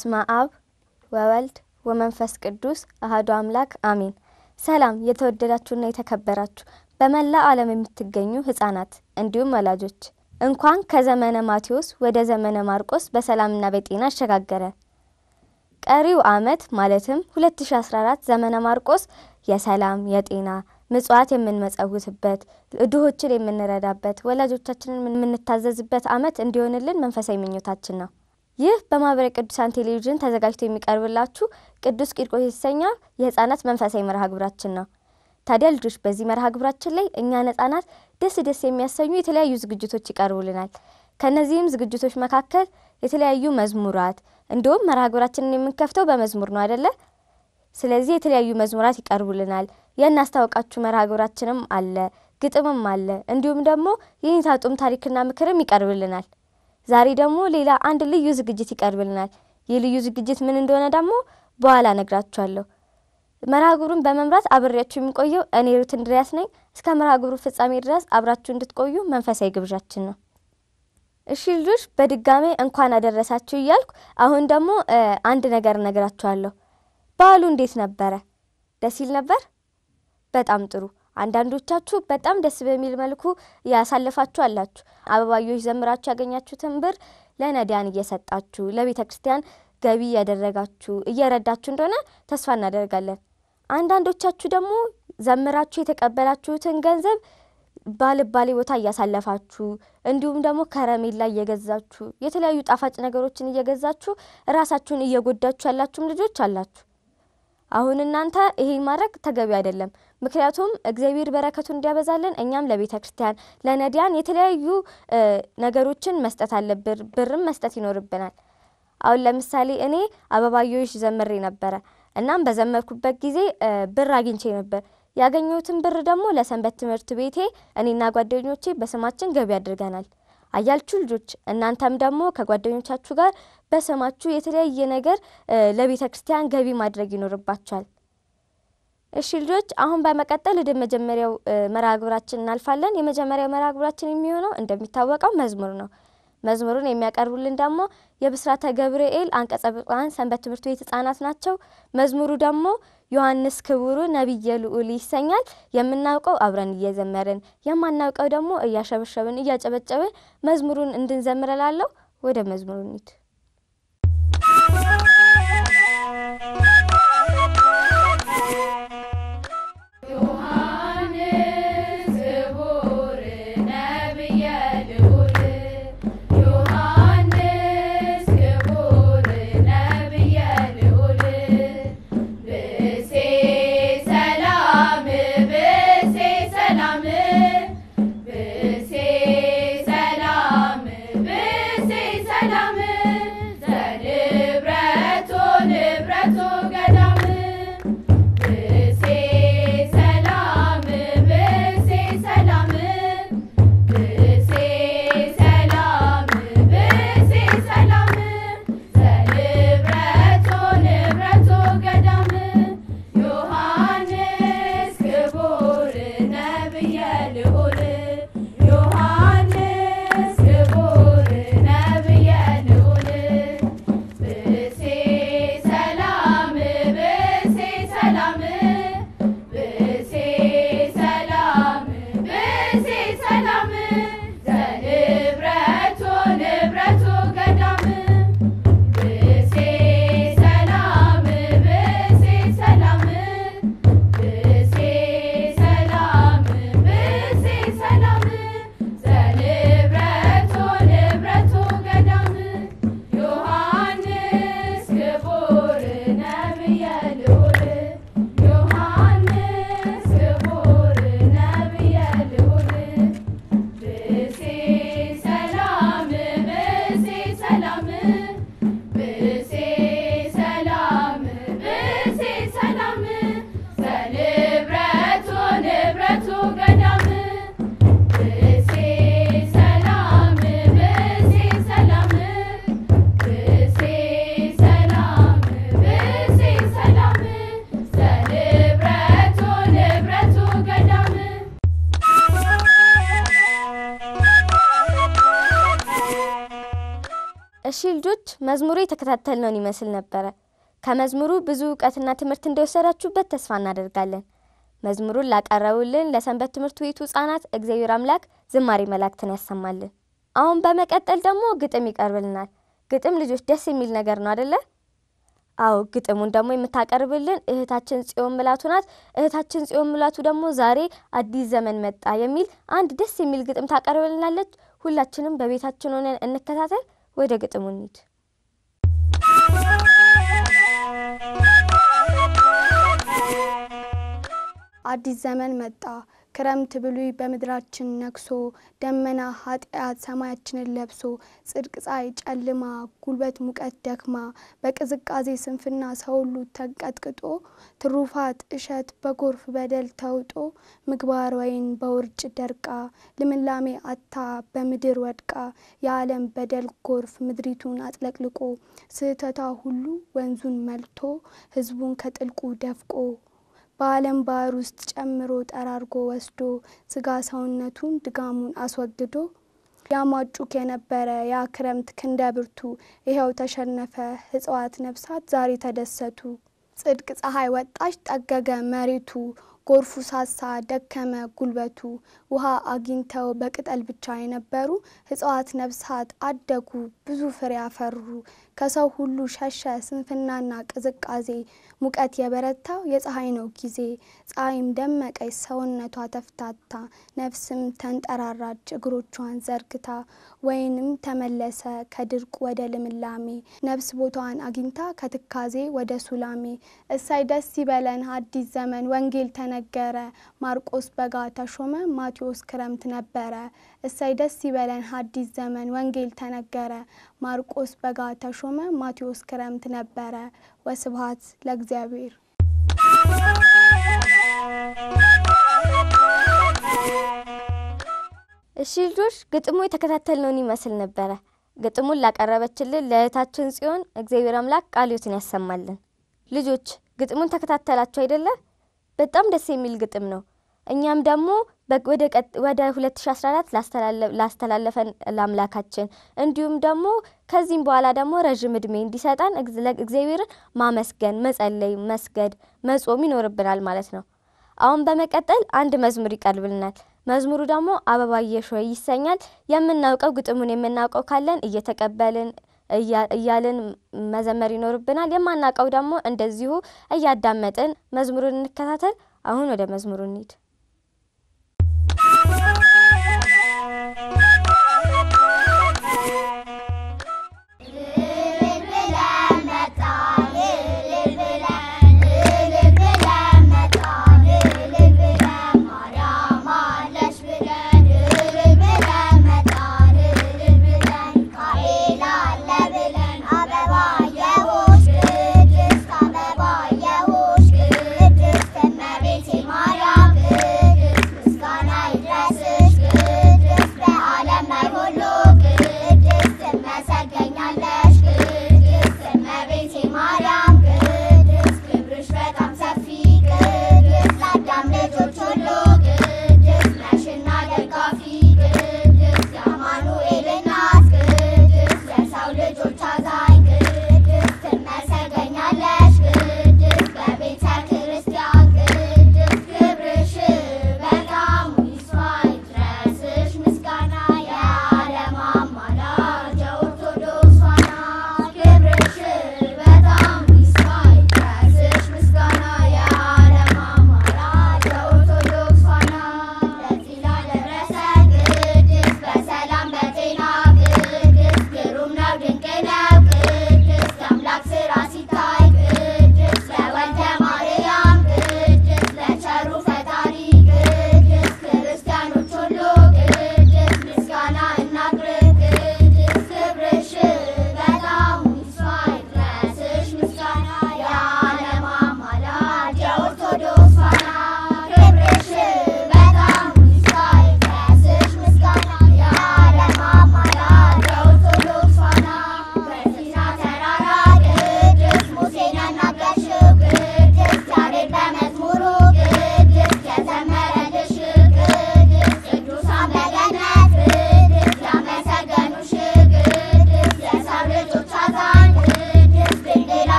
በስመ አብ ወወልድ ወመንፈስ ቅዱስ አህዶ አምላክ አሜን። ሰላም የተወደዳችሁና የተከበራችሁ በመላ ዓለም የምትገኙ ሕፃናት እንዲሁም ወላጆች እንኳን ከዘመነ ማቴዎስ ወደ ዘመነ ማርቆስ በሰላምና በጤና አሸጋገረ። ቀሪው ዓመት ማለትም 2014 ዘመነ ማርቆስ የሰላም የጤና ምጽዋት የምንመጸውትበት ድሆችን የምንረዳበት ወላጆቻችንን የምንታዘዝበት ዓመት እንዲሆንልን መንፈሳዊ ምኞታችን ነው። ይህ በማህበረ ቅዱሳን ቴሌቪዥን ተዘጋጅቶ የሚቀርብላችሁ ቅዱስ ቂርቆስ የተሰኘው የህፃናት መንፈሳዊ መርሃ ግብራችን ነው። ታዲያ ልጆች በዚህ መርሃ ግብራችን ላይ እኛን ህጻናት ደስ ደስ የሚያሰኙ የተለያዩ ዝግጅቶች ይቀርቡልናል። ከእነዚህም ዝግጅቶች መካከል የተለያዩ መዝሙራት እንዲሁም መርሃ ግብራችንን የምንከፍተው በመዝሙር ነው አይደለ? ስለዚህ የተለያዩ መዝሙራት ይቀርቡልናል። የእናስታውቃችሁ መርሃ ግብራችንም አለ፣ ግጥምም አለ፣ እንዲሁም ደግሞ የኔታ ጡም ታሪክና ምክርም ይቀርብልናል። ዛሬ ደግሞ ሌላ አንድ ልዩ ዝግጅት ይቀርብልናል። ይህ ልዩ ዝግጅት ምን እንደሆነ ደግሞ በኋላ ነግራችኋለሁ። መርሃ ግብሩን በመምራት አብሬያችሁ የሚቆየው እኔ ሩት እንድሪያስ ነኝ። እስከ መርሃ ግብሩ ፍጻሜ ድረስ አብራችሁ እንድትቆዩ መንፈሳዊ ግብዣችን ነው። እሺ ልጆች በድጋሜ እንኳን አደረሳችሁ እያልኩ አሁን ደግሞ አንድ ነገር እነግራችኋለሁ። በዓሉ እንዴት ነበረ? ደስ ይል ነበር? በጣም ጥሩ። አንዳንዶቻችሁ በጣም ደስ በሚል መልኩ ያሳለፋችሁ አላችሁ። አበባዮች ዘምራችሁ ያገኛችሁትን ብር ለነዳያን እየሰጣችሁ ለቤተ ክርስቲያን ገቢ እያደረጋችሁ እየረዳችሁ እንደሆነ ተስፋ እናደርጋለን። አንዳንዶቻችሁ ደግሞ ዘምራችሁ የተቀበላችሁትን ገንዘብ ባልባሌ ቦታ እያሳለፋችሁ እንዲሁም ደግሞ ከረሜላ እየገዛችሁ የተለያዩ ጣፋጭ ነገሮችን እየገዛችሁ ራሳችሁን እየጎዳችሁ ያላችሁም ልጆች አላችሁ። አሁን እናንተ ይሄን ማድረግ ተገቢ አይደለም። ምክንያቱም እግዚአብሔር በረከቱን እንዲያበዛልን እኛም ለቤተ ክርስቲያን ለነዳያን የተለያዩ ነገሮችን መስጠት አለብን። ብርም መስጠት ይኖርብናል። አሁን ለምሳሌ እኔ አበባዮሽ ዘምሬ ነበረ። እናም በዘመርኩበት ጊዜ ብር አግኝቼ ነበር። ያገኘሁትን ብር ደግሞ ለሰንበት ትምህርት ቤቴ እኔና ጓደኞቼ በስማችን ገቢ አድርገናል። አያልችሁ ልጆች፣ እናንተም ደግሞ ከጓደኞቻችሁ ጋር በስማችሁ የተለያየ ነገር ለቤተ ክርስቲያን ገቢ ማድረግ ይኖርባችኋል። እሺ ልጆች፣ አሁን በመቀጠል ወደ መጀመሪያው መርሃ ግብራችን እናልፋለን። የመጀመሪያው መርሃ ግብራችን የሚሆነው እንደሚታወቀው መዝሙር ነው። መዝሙሩን የሚያቀርቡልን ደግሞ የብስራተ ገብርኤል አንቀጸ ብፁዓን ሰንበት ትምህርት ቤት ህጻናት ናቸው። መዝሙሩ ደግሞ ዮሐንስ ክቡሩ ነቢየ ልዑል ይሰኛል። የምናውቀው አብረን እየዘመርን የማናውቀው ደግሞ እያሸበሸብን እያጨበጨብን መዝሙሩን እንድንዘምር እላለሁ። ወደ መዝሙሩ እንሂድ። ሰላም ልጆች መዝሙሩ የተከታተልነውን ይመስል ነበረ። ከመዝሙሩ ብዙ እውቀትና ትምህርት እንደወሰዳችሁበት ተስፋ እናደርጋለን። መዝሙሩን ላቀረቡልን ለሰንበት ትምህርት ቤቱ ሕጻናት እግዚአብሔር አምላክ ዝማሬ መላእክትን ያሰማልን። አሁን በመቀጠል ደግሞ ግጥም ይቀርብልናል። ግጥም ልጆች ደስ የሚል ነገር ነው አደለ? አዎ ግጥሙን ደግሞ የምታቀርብልን እህታችን ጽዮን ምላቱ ናት። እህታችን ጽዮን ምላቱ ደግሞ ዛሬ አዲስ ዘመን መጣ የሚል አንድ ደስ የሚል ግጥም ታቀርብልናለች። ሁላችንም በቤታችን ሆነን እንከታተል። ወደ ግጥሙ እንሂድ። አዲስ ዘመን መጣ ክረምት ብሉይ በምድራችን ነግሶ ደመና ኃጢአት ሰማያችንን ለብሶ ጽድቅ ፀሐይ ጨልማ ጉልበት ሙቀት ደክማ በቅዝቃዜ ስንፍና ሰው ሁሉ ተንቀጥቅጦ ትሩፋት እሸት በጎርፍ በደል ተውጦ ምግባር ወይን በውርጭ ደርቃ ልምላሜ አታ በምድር ወድቃ የዓለም በደል ጎርፍ ምድሪቱን አጥለቅልቆ ስህተቷ ሁሉ ወንዙን መልቶ ሕዝቡን ከጥልቁ ደፍቆ በዓለም ባህር ውስጥ ጨምሮ ጠራርጎ ወስዶ ስጋ ሰውነቱን ድጋሙን አስወግዶ ያሟጩክ የነበረ ያ ክረምት ክንደ ብርቱ ይኸው ተሸነፈ። እጽዋት ነፍሳት ዛሬ ተደሰቱ። ጽድቅ ፀሐይ ወጣች ጠገገ መሬቱ ጎርፉ ሳሳ ደከመ ጉልበቱ። ውሃ አግኝተው በቅጠል ብቻ የነበሩ እጽዋት ነፍሳት አደጉ ብዙ ፍሬ አፈሩ። ከሰው ሁሉ ሸሸ ስንፍናና ቅዝቃዜ ሙቀት የበረታው የፀሐይ ነው ጊዜ። ፀሐይም ደመቀች ሰውነቷ ተፍታታ ነፍስም ተንጠራራች እግሮቿን ዘርግታ። ወይንም ተመለሰ ከድርቅ ወደ ልምላሜ ነፍስ ቦታዋን አግኝታ ከትካዜ ወደ ሱላሜ። እሳይ ደስ ይበለን አዲስ ዘመን ወንጌል ተነገረ ማርቆስ በጋ ተሾመ ማቴዎስ ክረምት ነበረ። እሳይ ደስ ይበለን አዲስ ዘመን ወንጌል ተነገረ ማርቆስ በጋ ተሾመ ማቴዎስ ክረምት ነበረ። ወስብሐት ለእግዚአብሔር። እሺ ልጆች ግጥሙ የተከታተልነውን ይመስል ነበረ። ግጥሙን ላቀረበችልን ለእህታችን ጽዮን እግዚአብሔር አምላክ ቃልዮትን ያሰማልን። ልጆች ግጥሙን ተከታተላችሁ አይደለ? በጣም ደስ የሚል ግጥም ነው። እኛም ደግሞ ወደ 2014 ላስተላለፈን ለአምላካችን እንዲሁም ደግሞ ከዚህም በኋላ ደግሞ ረዥም እድሜ እንዲሰጠን እግዚአብሔርን ማመስገን፣ መጸለይ፣ መስገድ፣ መጾም ይኖርብናል ማለት ነው። አሁን በመቀጠል አንድ መዝሙር ይቀርብልናል። መዝሙሩ ደግሞ አበባየሽ ሆይ ይሰኛል። የምናውቀው ግጥሙን የምናውቀው ካለን እየተቀበልን እያልን መዘመር ይኖርብናል። የማናውቀው ደግሞ እንደዚሁ እያዳመጥን መዝሙሩን እንከታተል። አሁን ወደ መዝሙሩ እንሂድ።